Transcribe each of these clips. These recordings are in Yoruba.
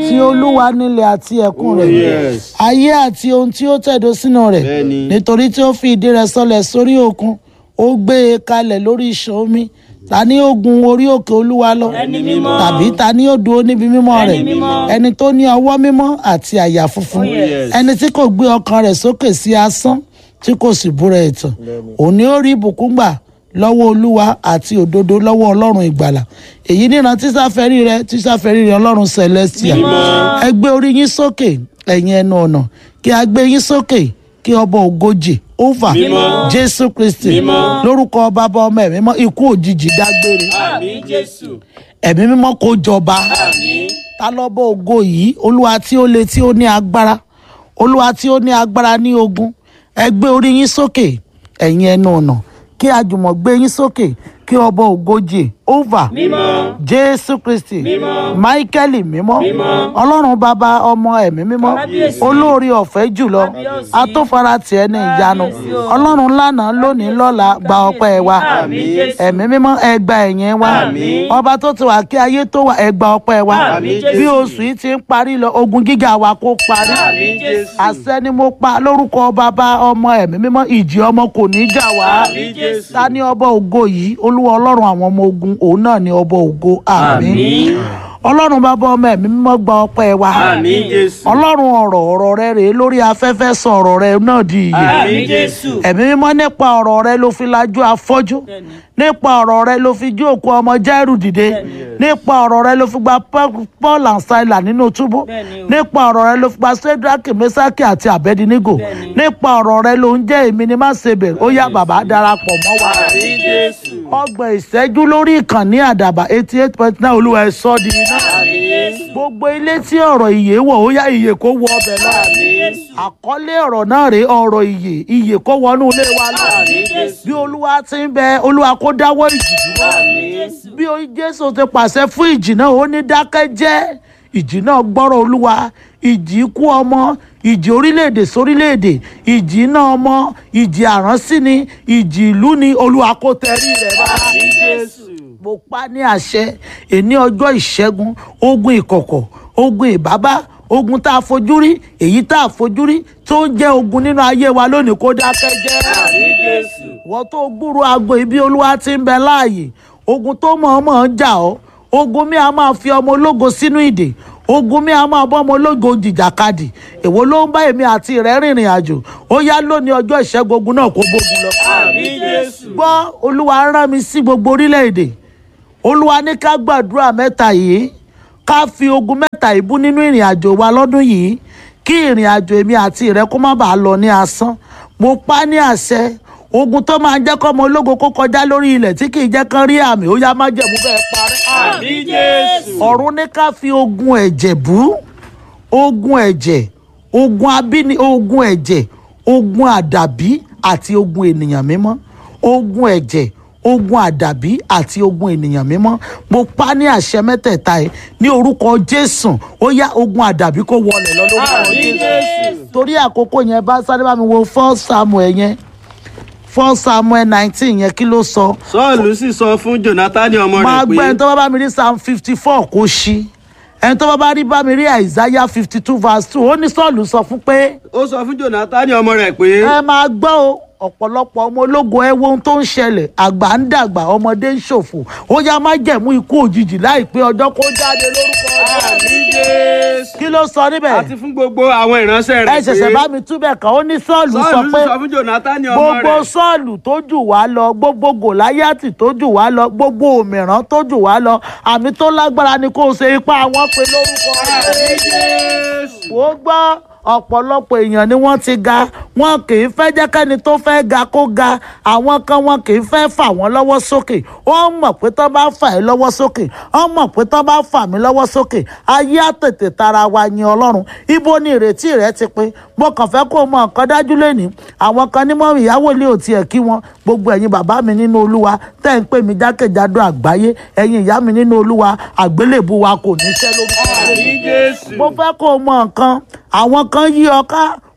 tí olúwa nílẹ̀ àti ẹ̀kún rẹ̀ yes. ayé àti ohun tí ó tẹ̀dó sínú rẹ̀ Bẹ́ẹ̀ni. nítorí tí ó fi ìdí rẹ̀ sọlẹ̀ sórí òkun ó gbé e kalẹ̀ lórí ìṣàn omi ta ni ó gun orí òkè olúwa lọ Ẹni mímọ́. tàbí ta ni ó dúró níbi mímọ́ Ẹni rẹ̀ mímọ́. ẹni tó ní ọwọ́ mímọ́ àti àyà funfun yes. ẹni tí kò gbé ọkàn rẹ̀ sókè sí asán tí kò sì búra ẹ̀tàn òní ó rí ìbùkún gbà lọ́wọ́ olúwa àti òdodo lọ́wọ́ ọlọ́run ìgbàlà èyí níran tísáfẹ́rí rẹ tísáfẹ́rí rẹ ọlọ́run celestia ẹ gbé orí yín sókè ẹ̀yin ẹnu ọ̀nà kí a gbé yín sókè kí ọba ògojì over Mímọ́. jésù kristi Mímọ́. lórúkọ bàbá ọmọ ẹ̀mí mọ́ ikú òjijì dágbére àmín jésù ẹ̀mí mímọ́ kó jọba àmín ta lọ́bọ̀ ògo yìí olúwa tí ó le tí ó ní agbára olúwa tí ó ní agbára ní ogun ẹ gbé orí yín sókè ẹ̀yin ẹnu ọ̀nà kí àjùmọ̀ gbé yín sókè kí ọba ògojì over mímọ́ jésù kristi Mímọ́. máíkẹ́lì mímọ́ Mímọ́. ọlọ́run bàbá ọmọ ẹ̀mí mímọ́ Kábíyèsí. olórí ọ̀fẹ́ jùlọ Kábíyèsí. atófaratì ẹni ìyanu Kábíyèsí o. ọlọ́run lánàá lónìí lọ́la gba ọpẹ́ wa Àmín Jésù. ẹ̀mí mímọ́ ẹ gba ẹ̀yìn wa Àmín. ọba tó ti wà kí ayé tó wà ẹ gba ọpẹ́ wa Àmín Jésù. bí oṣù yìí ti ń parí lọ ogun gíga wa kó parí àmín jésù àṣẹ ni mo pa lórúkọ bàbá ọmọ ẹ̀mí mímọ́ ìjì ọmọ kò ní jà wá àmín jésù ta ni ọba ògo yìí olúwa ọlọ́run àwọn ọmọ ogun òun náà ni ọba ògo àmín Àmín. ọlọ́run bàbá ọmọ ẹ̀mí mímọ́ gba ọpẹ́ wa àmín jésù ọlọ́run ọ̀rọ̀ ọ̀rọ̀ rẹ rèé lórí afẹ́fẹ́ sọ ọ̀rọ̀ rẹ náà di ìyè àmín jésù ẹ̀mí mímọ́ nípa ọ̀rọ̀ rẹ ló fi lajú afọ́jú nípa ọ̀rọ̀ rẹ ló fi jí òkú ọmọ jẹ́rù dìde nípa ọ̀rọ̀ rẹ ló fi gba Paul- Paul and Silas nínú túbú Bẹ́ẹ̀ni o. nípa ọ̀rọ̀ rẹ ló fi gba Sédraki Mésákì àti Àbẹ́dínígò Bẹ́ẹ̀ni. nípa ọ̀rọ̀ rẹ ló ń jẹ́ èmi ni má ṣe bẹ̀rẹ̀ ó yá bàbá darapọ̀ mọ́ wa àmín jésù ọgbọ̀n ìṣẹ́jú lórí ìkànnì àdàbà eighty eight point nine olúwa ẹ̀ sọ́ di iná àmín jésù gbogbo ilé tí ọ̀rọ̀ ìyè wọ̀ ó yá ìyè kó wọ ọbẹ̀ lọ àmín jésù àkọlé ọ̀rọ̀ náà rèé ọ̀rọ̀ ìyè ìyè kó wọnú ilé wa lọ àmín jésù bí olúwa ti ń bẹ olúwa kó dáwọ́ ìjì dúró àmín bí o- jésù ti pàṣẹ fún ìjì náà ó ní dákẹ́ jẹ́ ìjì náà gbọ́rọ̀ olúwa ìjì ikú ọmọ ìjì orílẹ̀-èdè sórílẹ̀-èdè ìjì iná ọmọ ìjì àránsí ni ìjì ìlú ni olúwa kó tẹrí rẹ̀ bá àmín jésù mo pa ní àṣẹ èní ọjọ́ ìṣẹ́gun ogun ìkọ̀kọ̀ ogun ìbábá ogun tá a fojú rí èyí tá a fojú rí tó ń jẹ́ ogun nínú ayé wa lónìí kó dákẹ́ jẹ́ àmín jésù wọ́n tó gbúrò aago ibi olúwa ti ń bẹ láàyè ogun tó mọ̀ọ́mọ̀ ń jà ọ́ ogun mi a máa fi ọmọ ológo sínú ìdè ogun mi a máa bọ́ ọmọ ológo jìjàkadì èwo ló ń bá èmi àti rẹ̀ rìnrìn àjò ó yá lónìí ọjọ́ ìṣẹ́gun ogun náà kó gbógun lọ. àmín jésù gbọ́ olúwa rán mi sí gbogbo orílẹ̀-èdè olúwa ní ká gbàdúrà mẹ́ta yìí ká fi ogun mẹ́ta ìbú nínú ìrìn àjò wa lọ́dún yìí kí ìrìn àjò èmi àti rẹ kó má bàa lọ ní asán mo pa ní àṣẹ ogun tó máa ń jẹ́ kọ́mọ ológo kó kọjá lórí ilẹ̀ tí kì í jẹ́ kán rí àmì ó yá má jẹ̀mú bẹ́ẹ̀ parẹ́. àmín jésù ọ̀run ní ká fi ogun ẹ̀jẹ̀ bú ogun ẹ̀jẹ̀ ogun abíní ogun ẹ̀jẹ̀ ogun àdàbí àti ogun ènìyàn mímọ́ ogun ẹ̀jẹ̀ ogun àdàbí àti ogun ènìyàn mímọ́ mo pa ní àṣẹ mẹ́tẹ̀ẹ̀ta ẹ̀ ní orúkọ jésù ó yá ogun àdàbí kó wọlé lọ lórúkọ àmín jésù torí àkókò yẹn bá sáré bá mi wo first samuel yẹn first samuel nineteen yẹn kí ló sọ sọ́ọ̀lù sì sọ fún jonathan ọmọ máa rẹ̀ gbọ́ ẹni pé tó bá bá mi rí psalm fifty four kó ṣí ẹni tó bá bá rí bá mi rí isaiah fifty two verse two ó ní sọ́ọ̀lù sọ fún pé ó sọ fún jonathan ọmọ rẹ̀ pé ẹ máa gbọ́ o ọ̀pọ̀lọpọ̀ ọmọ ológun ẹ wo ohun tó ń ṣẹlẹ̀ àgbà ń dàgbà ọmọdé ń ṣòfò ó yá má jẹ̀mú ikú òjijì láìpẹ́ ọjọ́ kó jáde lórúkọ àmín jésù kí ló sọ níbẹ̀ àti fún gbogbo àwọn ìránṣẹ́ ẹ rẹ̀ ṣẹ̀ṣẹ̀ bá mi túbẹ̀ kàn ó ní sọ́ọ̀lù sọ sọ́ọ̀lù pé sì sọ fún jonathan ọmọ gbogbo rẹ̀ sọ́ọ̀lù tó jù wá lọ gbogbo gòláyàtì tó jù wá lọ gbogbo òmìrán tó jù wá lọ àmì tó lágbára ni kó o ṣe ipá àwọn pé lórúkọ àmín jésù ó gbọ́ ọ̀pọ̀lọpọ̀ èèyàn ni wọ́n ti ga wọn kì í fẹ́ jẹ́ kẹ́ni tó fẹ́ ga kó ga àwọn kan wọn kì í fẹ́ fà wọ́n lọ́wọ́ sókè wọ́n mọ̀ pé tó bá fà ẹ́ lọ́wọ́ sókè wọ́n mọ̀ pé tó bá fà mí lọ́wọ́ sókè ayé àtètè tara wa yin ọlọ́run ibo ni ìrètí rẹ ti pin mo kàn fẹ́ kó o mọ nǹkan dájú lẹ́nìí àwọn kan ní mọ́ ìyàwó ilé ò tiẹ̀ kí wọn gbogbo ẹ̀yin bàbá mi nínú olúwa tẹ́ ń pè mí jákèjádò àgbáyé ẹ̀yin ìyá mi nínú olúwa àgbélébù wa kò ní ṣẹ́ lórúkọ Jésù àmín jésù mo fẹ́ kó o mọ nǹkan àwọn kan yí ọ ká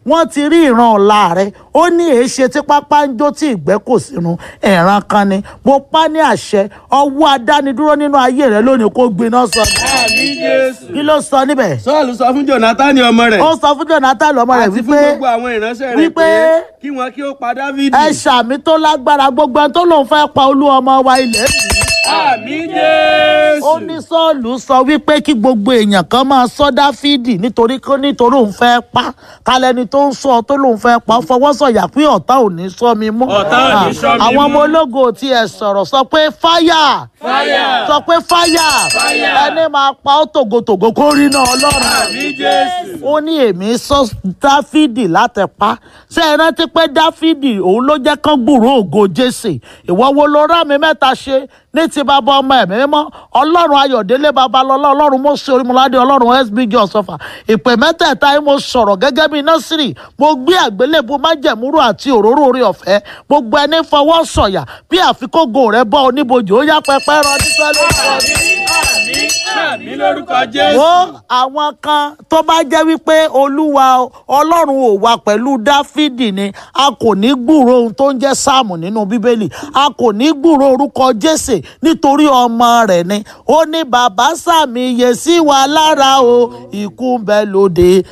wọ́n ti rí ìran ọ̀la rẹ ó ní èéṣe tí pápá ń jó tí ìgbẹ́ kò sínú ẹ̀ràn kan ni mo pa ní àṣẹ ọwọ́ adánidúró nínú ayé rẹ lónìí kó gbiná sọ àmì jésù. kí ló sọ níbẹ̀ sọ́ọ̀lù sọ fún jonathan ọmọ rẹ̀ ó sọ fún jonathan ọmọ rẹ̀ àti fún wípé gbogbo àwọn ìránṣẹ́ rẹ̀ wípé pé kí wọ́n kí ó pa dávidi. ẹ ṣàmì tó lágbára gbogbo ẹni tó lòun fẹ́ pa olú ọmọ wa ilẹ̀ yìí àmì jésù. ó ní sọ́ọ̀lù sọ wípé kí gbogbo èèyàn kan máa sọ dáfídì nítorí kó nítorí òun fẹ́ pa kálẹ́ni tó ń sọ tó lòun fẹ́ pa fọwọ́ sọ̀yà pé ọ̀tá ò ní sọ mi mú. Ọ̀tá ò ní sọ mi àwọn mú. ọmọ ológo tí ẹ sọ̀rọ̀ sọ pé fáyà Fáyà. sọ pé fáyà Fáyà. ẹni máa pa ó tògótògó kó rí náà ọlọ́run àmì jésù. ó ní èmi sọ dáfídì láti pa ṣé ẹ rántí pé dáfídì òun ló jẹ́ kán gbúrò ògo jésè ìwọ wo ló rá mi mẹ́ta ṣe ní ti bàbá ọmọ ẹ̀mí mímọ́ ọlọ́run ayọ̀délé babalọ́lá ọlọ́run mọ́sí orímọ̀ládé ọlọ́run sbg ọ̀sọ́fà ìpè mẹ́tẹ̀ẹ̀ta yìí mo sọ̀rọ̀ gẹ́gẹ́ bí nọ́sírì mo gbé àgbélébù májẹ̀múrú àti òróró orí ọ̀fẹ́ gbogbo ẹni fọwọ́ sọ̀yà bí àfikógo rẹ bọ́ oníbojì ó yá pẹpẹ rọ nípa lórúkọ àmì àmì lórúkọ jésù. wo àwọn kan tó bá jẹ́ wípé olúwa ọlọ́run ò wà pẹ̀lú dáfídì ni a kò ní gbúrò ohun tó ń jẹ́ sáàmù nínú bíbélì a kò ní gbúrò orúkọ jésè nítorí ọmọ rẹ̀ ni ó ní bàbá sàmìyè sí wa lára o ikú ń bẹ lóde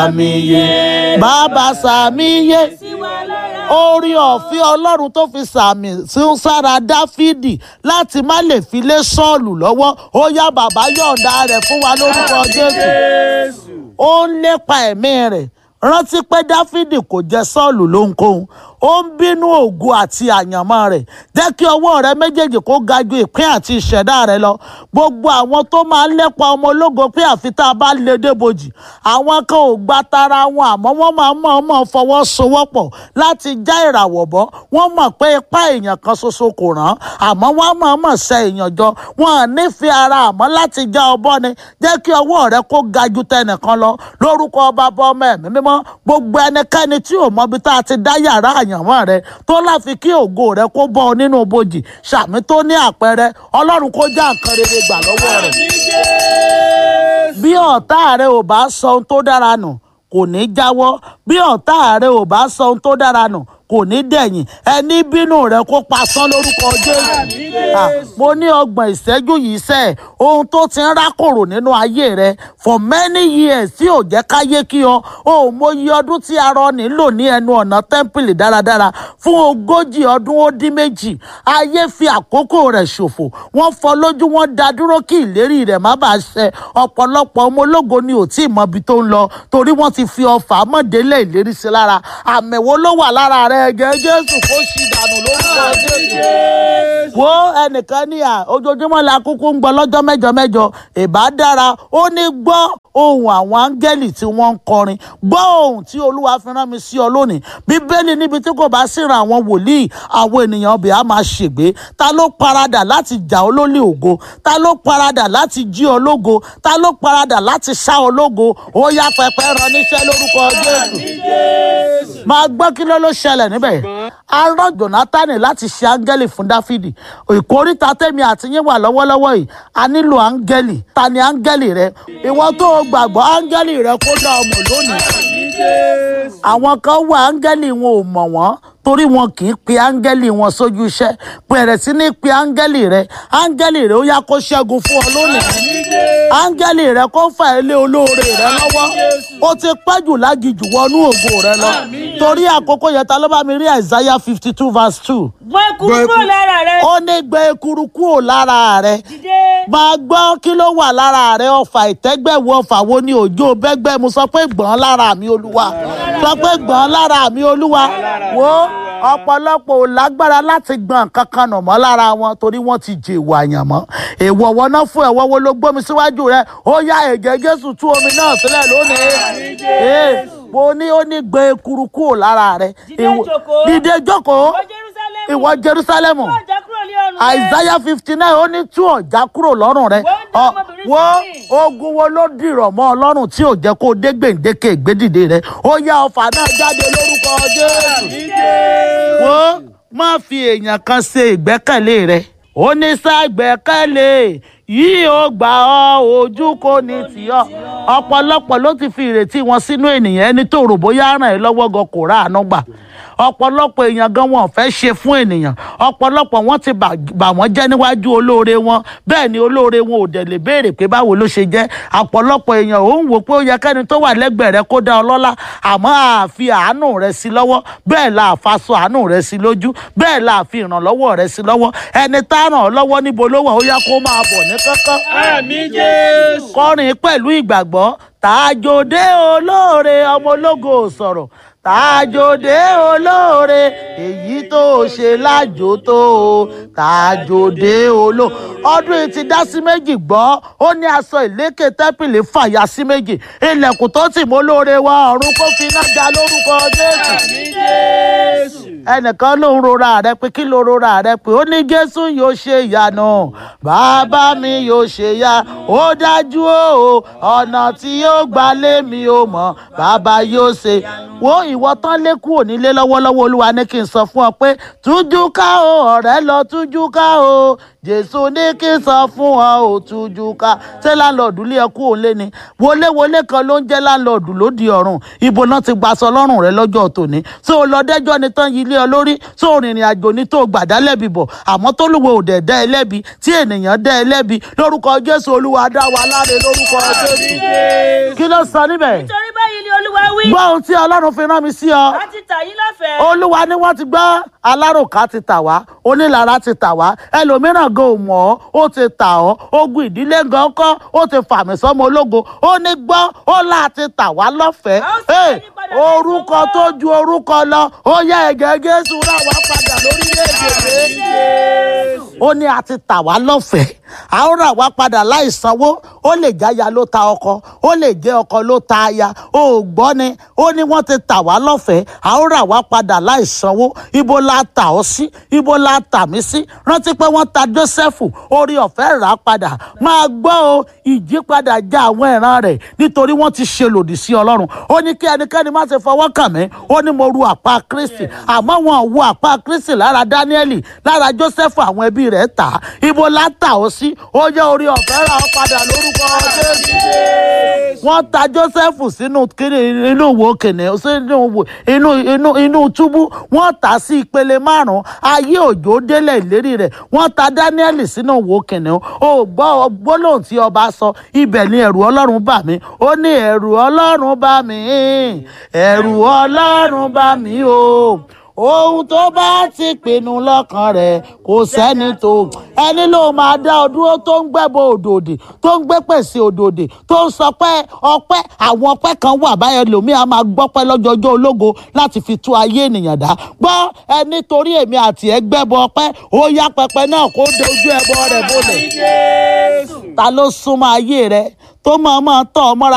sàmìyè bàbá sàmìyè orí ọ̀fẹ́ ọlọ́run tó fi sàmì sí sára dáfídì láti má lè fi lé sọ́ọ̀lù lọ́wọ́ ó yá bàbá yọ̀ǹda rẹ̀ fún wa lórúkọ jésù jésù. ó ń lépa ẹ̀mí rẹ̀ rántí pé dáfídì kò jẹ sọ́ọ̀lù lóhunkóhun ó ń bínú ògo àti àyànmọ́ rẹ̀ jẹ́ kí ọwọ́ rẹ méjèèjì kó ga ju ìpín àti ìṣẹ̀dá rẹ lọ gbogbo àwọn tó máa ń lépa ọmọ ológo pé àfi tá a bá lè débojì àwọn kan ò gba tara wọn àmọ́ wọ́n máa ń mọ̀ọ́mọ̀ fọwọ́ sowọ́pọ̀ láti já ìràwọ̀ bọ́ wọ́n mọ̀ pé ipá èèyàn kan ṣoṣo kò rán àmọ́ wọ́n mọ̀ọ́mọ̀ ṣe èèyàn jọ wọn à nífẹ̀ẹ́ ara àmọ́ láti já ọbọ̀ ni jẹ́ kí ọwọ́ rẹ kó ga ju tẹnìkan lọ lórúkọ bàbá ọmọ ẹ̀mí mímọ́ gbogbo ẹnikẹ́ni tí ò mọbi tá a ti dá yàrá àyànmọ́ rẹ tó láfi kí ògo rẹ kó bọ́ ọ nínú bojì sàmì tó ní àpẹẹrẹ ọlọ́run kó já nǹkan rere gbà lọ́wọ́ rẹ̀ àmì jésù. bí ọ̀tá rẹ ò bá sọ ohun tó dára nù kò ní jáwọ́ bí ọ̀tá rẹ ò bá sọ ohun tó dára nù kò ní dẹ̀yìn ẹni bínú rẹ kó pasán lórúkọ jésù Ah, mo ní ọgbọ̀n ìṣẹ́jú yìí sẹ́ ohun tó ti ń rákòrò nínú ayé rẹ for many years tí ò jẹ́ káyé kí ọ ò mọyì ọdún tí arọ nílò ní ẹnu ọ̀nà tẹ́ḿpìlì dáradára fún ogójì ọdún ó dín méjì ayé fi àkókò rẹ̀ ṣòfò wọ́n fọ́ lójú wọn dá dúró kí ìlérí rẹ̀ má bàa ṣẹ ọ̀pọ̀lọpọ̀ ọmọ ológo ni ò tí ì mọ ibi tó ń lọ torí wọ́n ti fi ọfà mọ̀délé ìlérí sí lára àmì wo ló wà lára rẹ̀ ẹ̀gẹ́ jésù kó ṣì dànù lórúkọ jésù wo ẹnìkan ní à ojoojúmọ́ la kúkú ń gbọ́ lọ́jọ́ mẹ́jọ mẹ́jọ ìbá dára ó ní gbọ́ ohun àwọn áńgẹ́lì tí wọ́n ń kọrin gbọ́ ohun tí olúwa fi rán mi sí ọ lónìí bíbélì níbi tí kò bá síran àwọn wòlíì àwọn ènìyàn ọbẹ̀ á máa ṣègbé ta ló paradà láti jà ọ́ lólè ògo ta ló paradà láti jí ọ lógo ta ló paradà láti ṣá ọ lógo ó yá pẹpẹ rán níṣẹ́ lórúkọ jésù máa gbọ́ kí ló ló ṣẹlẹ̀ níbẹ̀ a rán jonathan láti ṣe áńgẹ́lì fún dáfídì ìkóríta tẹ̀mí àti yín wà lọ́wọ́lọ́wọ́ yìí a nílò áńgẹ́lì ta ni áńgẹ́lì rẹ ìwọ tó o gbàgbọ́ áńgẹ́lì rẹ kó dá ọmọ lónìí àwọn kan wà áńgẹ́lì wọn ò mọ̀ wọ́n torí wọn kì í pe áńgẹ́lì wọn sójú iṣẹ́ bẹ̀rẹ̀ sí ní pe áńgẹ́lì rẹ áńgẹ́lì rẹ ó yá kó ṣẹ́gun fún ọ lónìí áńgẹ́lì rẹ kó fà ẹ́ lé olóore rẹ lọ́wọ́ ó ti pẹ́ jù lágìjù wọnú ògo rẹ lọ torí àkókò yẹn ta ló bá mi rí Isaiah fifty two verse two gbọ́ ekuru kúrò lára rẹ. ó ní gbé ekuru kúrò lára rẹ dìde. máa gbọ́ kí ló wà lára rẹ ọfà ìtẹ́gbẹ̀wò ọfà wo ni òjò bẹ́gbẹ́ mu sọ pé gbọ̀n lára mi olúwa sọ pé gbọ̀n lára mi olúwa wo ọ̀pọ̀lọpọ̀ ò lágbára láti gbọ̀n kankan nà mọ́ lára wọn torí wọ́n ti jèwọ̀ àyànmọ́ èèwọ̀ wọn náà fún ẹ̀wọ̀ wo ló gbómi síwájú rẹ ó yá ẹ̀jẹ̀ jésù tú omi náà sílẹ̀ lónìí Ee, mo ní ó ní gbé ekuru kúrò lára rẹ Dìde Ìwọ- jókòó. dìde jókòó ìwọ jerusalem. ìwọ jerusalemu Tú ọ̀já kúrò ní ọrùn rẹ. Isaiah fifty nine ó ní tú ọ̀já kúrò lọ́rùn rẹ Wọ́n dá Ọ- ọmọbìnrin wo Síónì. ogun wo ló dìrọ̀ mọ́ ọlọ́run tí ò jẹ́ kó o dé gbèǹdéke ìgbédìde rẹ ó yá ọfà náà jáde lórúkọ Jésù wo má fi èèyàn kan ṣe ìgbẹ́kẹ̀lé rẹ ó ní sá gbẹ́kẹ̀lé yìí ó gbà ọ́ ojú kò ní tì ọ́ ọ̀pọ̀lọpọ̀ ló ti fi ìrètí wọn sínú ènìyàn ẹni tó rò bóyá ràn ẹ́ lọ́wọ́ gan kò ráàánú gbà ọ̀pọ̀lọpọ̀ èèyàn gan wọn ò fẹ́ ṣe fún ènìyàn ọ̀pọ̀lọpọ̀ wọn ti bà bà wọ́n jẹ́ níwájú olóore wọn bẹ́ẹ̀ ni olóore wọn ò dẹ̀ lè béèrè pé báwo ló ṣe jẹ́ ọ̀pọ̀lọpọ̀ èèyàn ò ń wò pé ó yẹ kẹ́ni tó wà lẹ́gbẹ̀ẹ́ rẹ kó dá ọ lọ́lá àmọ́ àfi àánú rẹ sí lọ́wọ́ bẹ́ẹ̀ la àfaṣọ àánú rẹ sí lójú bẹ́ẹ̀ la àfi ìrànlọ́wọ́ rẹ sí lọ́wọ́ ẹni tá ràn ọ́ lọ́wọ́ níbo ló wà ó yá kó máa bọ̀ ní kánkán Àmín Jésù. kọrin pẹ̀lú ìgbàgbọ́ tàjòdè olóore ọmọ ológo ò sọ̀rọ̀ tàjòdè olóore èyí tó ṣe lájò tó o tàjòdè olóore ọdún yìí ti dá sí méjì gbọ́ ó ní aṣọ ìlékè tẹ́pìlì fàyà sí méjì ilẹ̀kùn tó tì mọ́ lóore wa ọ̀run kó fi iná já lórúkọ jésù Àmín Jésù. ẹnìkan ló ń rora rẹ pé kí ló rora rẹ pé ó ní jésù yóò ṣe ìyanu bàbá mi yóò ṣe ya ó dájú o ọ̀nà tí yóò gbà lé mi ò mọ̀ bàbá yóò ṣe wo ìwọ tán lé kúrò nílé lọ́wọ́lọ́wọ́ olúwa ní kí n sọ fún ọ pé tújú ká o ọ̀rẹ́ lọ tújú ká o jésù ní kí n sọ fún ọ ò tújú ká ṣé láńlọ́ọ̀dù lé ẹ kú òun lé ni wọléwọlé kan ló ń jẹ́ láńlọ́ọ̀dù lóde ọ̀run ibo náà ti gbaṣọ lọ́rùn rẹ lọ́jọ́ tòní ṣé o lọ dẹ́jọ́ ni tán yí ilé ọ lórí ṣé o rìnrìn àjò ní tó gbàdá lẹ́bi bọ̀ àmọ́ tó lùwẹ̀ ò dẹ̀ dá ẹ lẹ́bi tí ènìyàn dá ẹ lẹ́bi lórúkọ jésù olúwa dá wa láre lórúkọ jésù kí ló sọ níbẹ̀ nítorí báyìí ni olúwa wí. gbọ́ ohun tí ọlọ́run fi rán mi sí ọ a ti tà yín lọ́fẹ̀ẹ́. olúwa ni wọ́n ti gbọ́ aláròká ti tà wá onílara ti tà wá ẹlòmíràn gan ò mọ̀ ọ́ ó ti tà ọ́ ogun ìdílé gan kọ́ ó ti fàmì sọ́mọ ológo ó ní gbọ́ ó là ti tà wá lọ́fẹ̀ẹ́ A ó sì Hey, yí padà láì orúkọ sanwó. tó ju orúkọ lọ ó yẹ ẹ̀gẹ́ jésù rà wá padà lórílẹ̀‐èdè rẹ̀ ó ní a ti tà wá lọ́fẹ̀ẹ́ a ó rà wá padà láì sanwó ó lè jáya ló ta ọkọ ó lè jẹ́ ọkọ ló ta aya ó gbọ́ ni ó ní wọ́n ti tà wá lọ́fẹ̀ẹ́ a ó rà wá padà láì sanwó ibo la tà ọ́ sí ibo la tà mí sí rántí pé wọ́n ta Jósẹ́fù orí ọ̀fẹ́ rà á padà máa gbọ́ o ìjípadà já àwọn ìran rẹ̀ nítorí wọ́n ti ṣe lòdì sí Ọlọ́run ó ní kí ẹnikẹ́ni má ṣe fọwọ́ kàn mí ó ní mo ru àpá Kristi àmọ́ wọn ò wo àpá Kristi lára Dáníẹ́lì lára Jósẹ́fù àwọn ẹbí rẹ̀ tà á ibo la tà ọ́ sí ó yẹ orí ọ̀fẹ́ rà ọ́ padà lórúkọ Jésù wọ́n ta Jósẹ́fù sínú kiri inú wo kìnìún sínú wo inú inú inú túbú wọ́n tà sí ìpele márùn-ún ayé òjò délẹ̀ ìlérí rẹ̀ wọ́n ta Dáníẹ́lì sínú wo kìnìún ó gbọ́ gbólóhùn tí ọba sọ ibẹ̀ ni ẹ̀rù Ọlọ́run bà mí ó ní ẹ̀rù Ọlọ́run bà mí ẹ̀rù Ọlọ́run bà mí o ohun tó bá ti pinnu lọ́kàn rẹ̀ kò sẹ́ni tó ẹni ló máa dá ọ dúró tó ń gbẹ́bọ òdòdì tó ń gbé pèsè òdòdì tó ń sọ pé ọpẹ́ àwọn ọpẹ́ kan wà báyẹn lòmí a máa gbọ́pẹ́ lọ́jọ́jọ́ ológo láti fi tú ayé ènìyàn dá gbọ́ ẹni torí èmi àti ẹ gbẹ́bọ ọpẹ́ ó yá pẹpẹ náà kó dojú ẹbọ rẹ̀ bolẹ̀ Jésù. ta ló súnmọ́ ayé rẹ tó máa máa tọ́ ọ mọ́ra